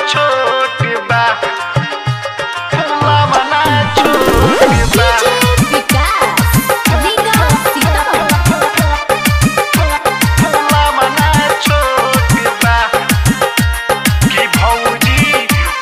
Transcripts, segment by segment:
छोट बा फुलावा ना छोट बा विकास रीगा सीतामढ़ी फुलावा ना छोट बा कि भौजी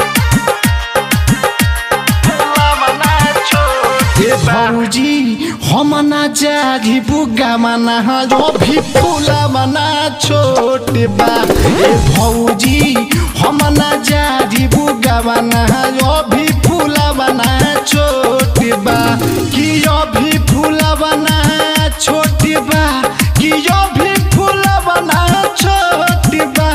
फुलावा ना छोट ए भौजी हम ना जागी बुगा मना जो भी फूला मना छोट बा ए भौजी हम ना जागी बुगा मना जो भी फूला बना छोट बा कि यो भी फूला बना छोट बा कि यो भी फूला बना छोट बा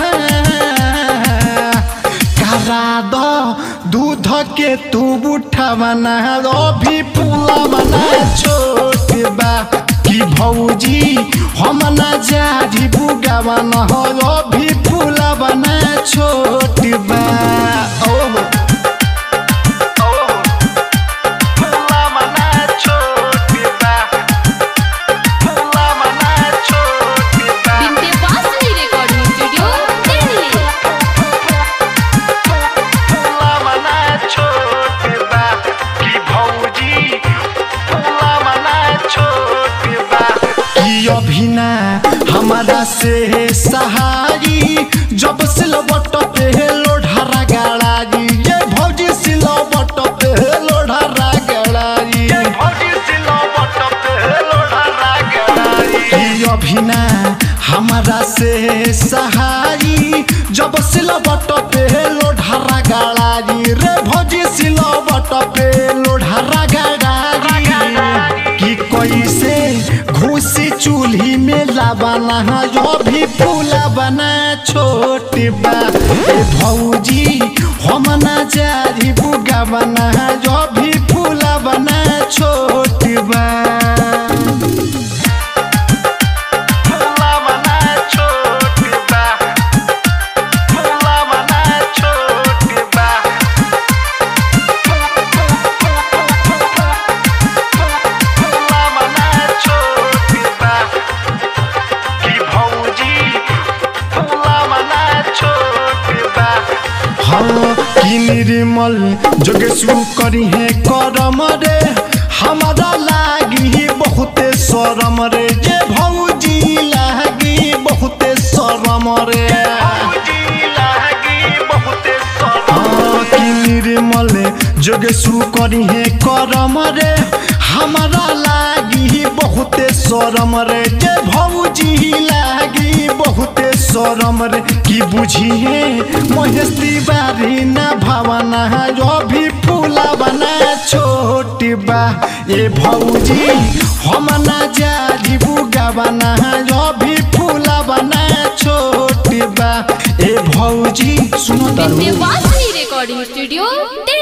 करा दो दूध के तू बुठा बना दो भी फूला बना छोट बा कि भौजी हम ना जारी बुगा बना हो भी फूला बना छोट बा ओह फुलावा ना छोट बा फुलावा ना छोट बा विंध्यवासिनी रिकॉर्डिंग स्टूडियो दिल्ली फुलावा ना छोट बा कि भौजी फुलावा ना छोट बा कि अभी ना हमारा से सहारी जब सिलवट पे लोढ़ारा गाड़ी ये भौजी सिलवट पे लोढ़ारा गाड़ी भौजी सिलवट पे लोढ़ा रागड़ाई कि अभी ना हमारा से सहारी जब सिलवट पे लोढ़ारा गाड़ी रे भौजी सिलवट पे लोढ़ारा गाड़ी कि कैसे घुसी चूल्ही में लाबाना जो भी फूला बना छोट बा ए भौजी हम ना जारी बुगा बना जो भी फूला बना छोट बा फुलावा ना छोट बा फुलावा ना छोट बा फुलावा ना छोट बा कि भौजी फुलावा ना छोट बा हाँ कि निर्मल जोगेशु करी है करम रे हमारा लागी बहुते शरम रे जे भौजी लागी बहुते शरम रे भौजी लागी बहुते सरम हाँ कि निर्मल जोगेशु करी है करम रे हमारा लागी बहुते शरम रे जे भौजी लागी बहुते शरम रे कि बुझिए महेश तिवारी ना भावना जो भी फूला बना छोट बा ए भौजी हम ना जारी बुगा बना जो भी फूला बना छोट बा ए भौजी सुनो तारू विंध्यवासिनी रिकॉर्डिंग स्टूडियो दिल्ली